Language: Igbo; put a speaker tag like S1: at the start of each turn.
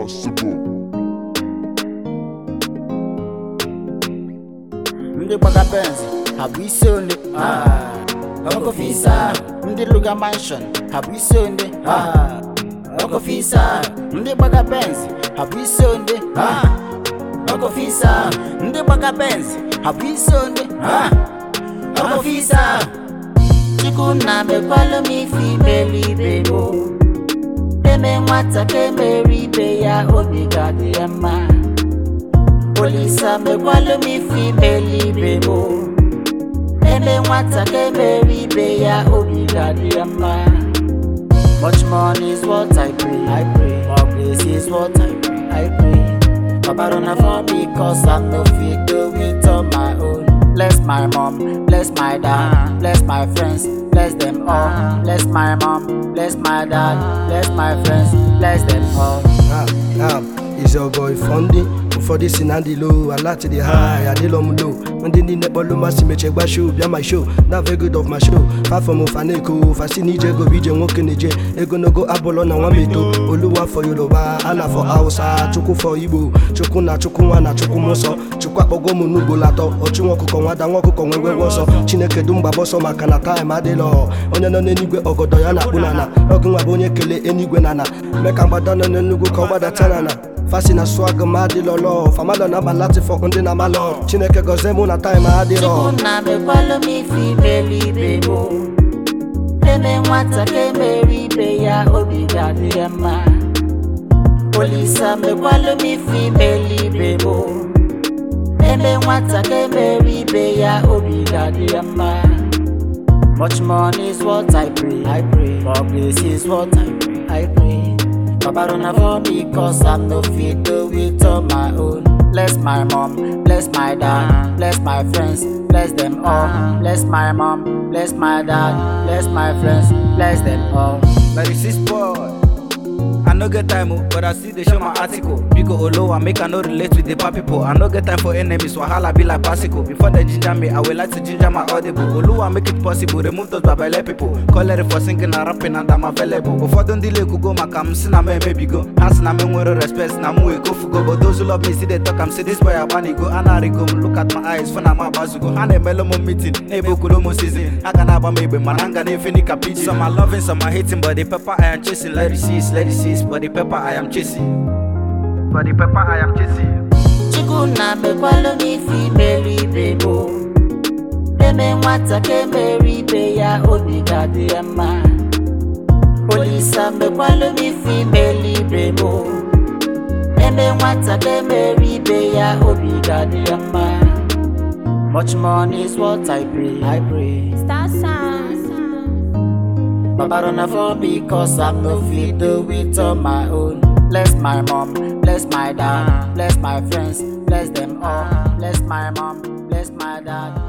S1: possible.
S2: ndị gbaga benz ha bụ isi ole ọkọfisa ndị luga mansion ha bụ isi ole ọkọfisa ndị gbaga benz ha bụ isi ole ọkọfisa ndị gbaga benz ha bụ isi ole ọkọfisa chukwu na mekwalụ m ife imelu ibe m eme nwata ka emere ibe ya obi ga-adị ya mma Olisa mekwalụ m ife imeli ibe m eme nwata ka emere ibe ya obi ga-adị ya mma Much money is what I pray, I pray. More grace is what I pray, I pray. Babarona for me cause I'm no fit do it on my own. Bless my mom, bless my dad, bless my friends, bless them all. Bless my mom, bless my dad, bless my friends, bless them all.
S3: Ah, ah, it's your boy Fundy. ụfọdụ si na ndị low alati dị high adịlọ m low ndị niile kpọlụ masị meche gba show bịa my show na very good of my show fafọm ụfa na-eko fasi na ije ego bụ ije nwoke na-eje egonogo abụlọ na nwa meto oluwa fọ yoruba ana fọ hausa chukwu fọ igbo chukwu na chukwu nwa na chukwu m nsọ chukwu akpọgo m n'ugboro atọ ọchụ nwa ọkụkọ nwada nwa ọkụkọ nwe ngwengwe ọsọ chineke du mgbaba ọsọ maka na taịm adịlọ onye nọ n'eluigwe ọgọdọ ya na-akpụ n'ala ọgụ nwa bụ onye kele enigwe na ana mee ka mgbada nọ n'enugwu ka ọ gbadata n'ala fasi na swag m adịlọlọ famalọ na abalati fọ ndị na amalọ chineke gọzie mụ na taịm adịrọ
S2: Chukwu na mekwalụ m ife imelu ibe m eme nwata ka emere ibe ya obi ga-adị ya mma Olisa mekwalụ m ife imelu ibe m eme nwata ka emere ibe ya obi ga-adị ya mma Much money is what I pray, I pray. More grace is what I pray, I pray. Babarona for me cause I'm no fit do it on my own. Bless my mom, bless my dad, bless my friends, bless them all. Bless my mom, bless my dad, bless my friends, bless them all.
S4: Like the six boy. I no get time, oh, but I see they show my article. Biko Olowa make I no relate with the bad people. I no get time for enemies, wahala be like pasico. Before they ginger me, I will like to ginger my audible. Oluwa make it possible, remove those babele people. Call it for singing and rapping and I'm available. Before don't delay, go my cam, sin me maybe go. Hands na me with respect, na mu go fugo. But those who love me see they talk, I'm say this boy I wanna go. And go, look at my eyes, fun I'm about to go. And a melomo meeting, able kulomo season. I can have a maybe mananga, nefini kapiji. Some are loving, some are hating, but the pepper I am chasing. Let it cease, let it cease. But the pepper I am chasing. But the pepper I am chasing.
S2: Chukwu na mekwalụ m ife imelu ibe m eme nwata ka emere ibe ya obi ga-adị ya mma Olisa mekwalụ m ife imelu ibe m eme nwata ka emere ibe ya obi ga-adị ya mma Much money is what I pray, I pray.
S5: Star Sound.
S2: Babarona for me cause I'm no fit do it on my own. Bless my mom, bless my dad, bless my friends, bless them all. Bless my mom, bless my dad,